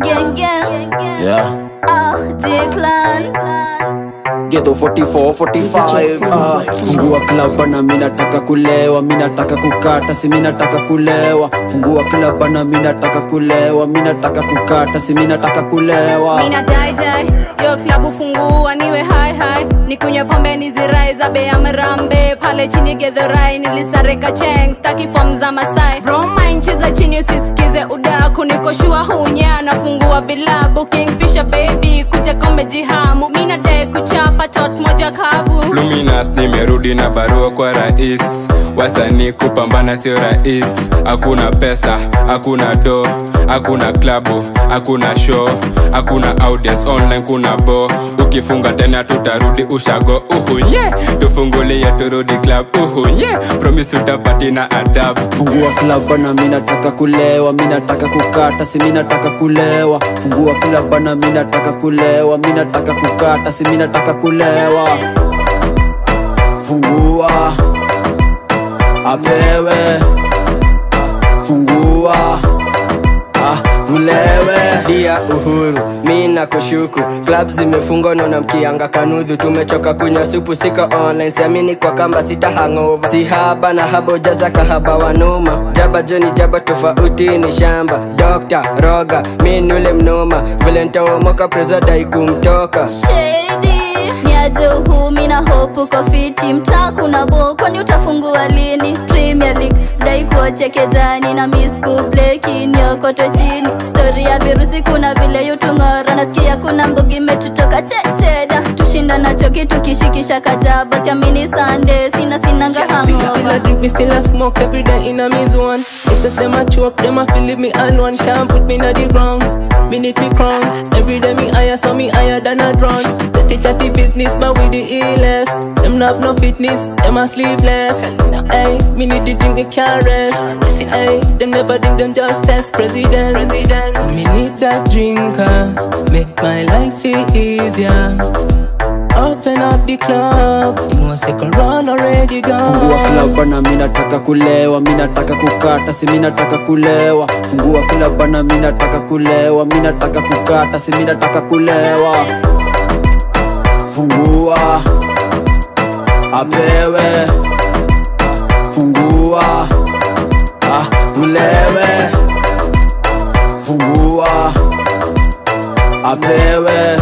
Gang gang. Yeah. Ah, Declan. Ghetto 44, 45 ah. Fungua club bana mi nataka kulewa mi nataka kukata si mi nataka kulewa Fungua club bana mi nataka kulewa mi nataka kukata si mi nataka kulewa mina daidai yo klabu fungua niwe hai hai nikunywe pombe nizirai za bei ya mrambe pale chini gedhorai nilisareka cheng staki fom za masai broma nchi za chini usisikize udaku nikoshua hunya nafungua vilabu kingfisher baby kuja kombe jihamu mina dai kuchapa tot moja kavu luminas nimerudi na barua kwa rais wasanii kupambana sio rais hakuna pesa hakuna do hakuna klabu hakuna show hakuna audience online kuna bo ukifunga tena tutarudi ushago uhunye tufungulie turudi club uhunye promise tutapati na adabu Fungua club bana mi nataka kulewa mi nataka kukata si mi nataka kulewa Fungua club bana mi nataka kulewa mi nataka kukata si mi nataka kulewa Fungua apewe Fungua ah, tulewe dia uhuru mi na kushuku klab zimefungwa naona mkianga kanudhu tumechoka kunywa supu siko online siamini kwa kamba sita hangova si haba na haba ujaza kahaba wanuma jaba joni jaba tofauti ni shamba dokta roga mi nule mnoma vile ntaomoka prezodai kumtoka Shady. Niaje uhumi na hope uko fiti mtaa kuna bo kwani utafungua lini Premier League sidai kuocheke jani na miss kubleki niokotwe chini stori ya virusi kuna vile yutung'ora nasikia kuna mbogi metutoka checheda tushinda nacho kitu kishikisha kajaba siamini sande sina sinanga See, me still a hangova drink, me still a smoke every day in a me zone. If them a choke, them a feel leave me alone. Can't put me na the ground. Me need me crown. Every day me higher, so me higher than a drone. Dirty chatty business, but with the illest. Them not have no fitness, them a sleepless. Hey, me need to drink, me can't rest. Hey, them never think them just test president. So me need that drinker, make my life feel easier. Open up the club, you know say Corona already gone. Fungua club bana mi nataka kulewa mi nataka kukata si mi nataka kulewa Fungua club bana mi nataka kulewa mi nataka kukata si mi nataka kulewa Fungua apewe Fungua ah, tulewe Fungua apewe